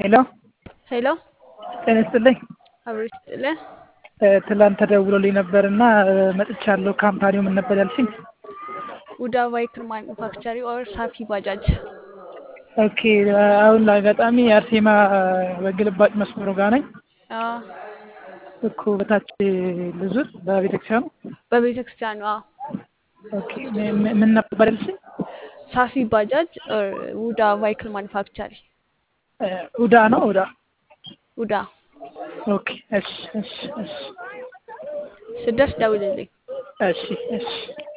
ሄሎ ሄሎ ጤና ይስጥልኝ። አብሮ ይስጥልህ። ትላንት ተደውሎልኝ ነበር እና መጥቻለሁ። ካምፓኒው ምን ነበር ያልሽኝ? ውዳ ቫይክል ማኒፋክቸሪ ኦር ሳፊ ባጃጅ። ኦኬ አሁን ለአጋጣሚ የአርሴማ በግልባጭ መስመሩ ጋር ነኝ አዎ፣ እኮ በታች ልዙር በቤተክርስቲያኑ። በቤተ ክርስቲያኑ። አዎ፣ ኦኬ ም- ምን ነበር ያልሽኝ? ሳፊ ባጃጅ ኦር ውዳ ቫይክል ማኒፋክቸሪ። ኡዳ ነው ኡዳ። ውዳ ኦኬ እሺ እሺ እሺ ስደርስ ደውልልኝ። እሺ እሺ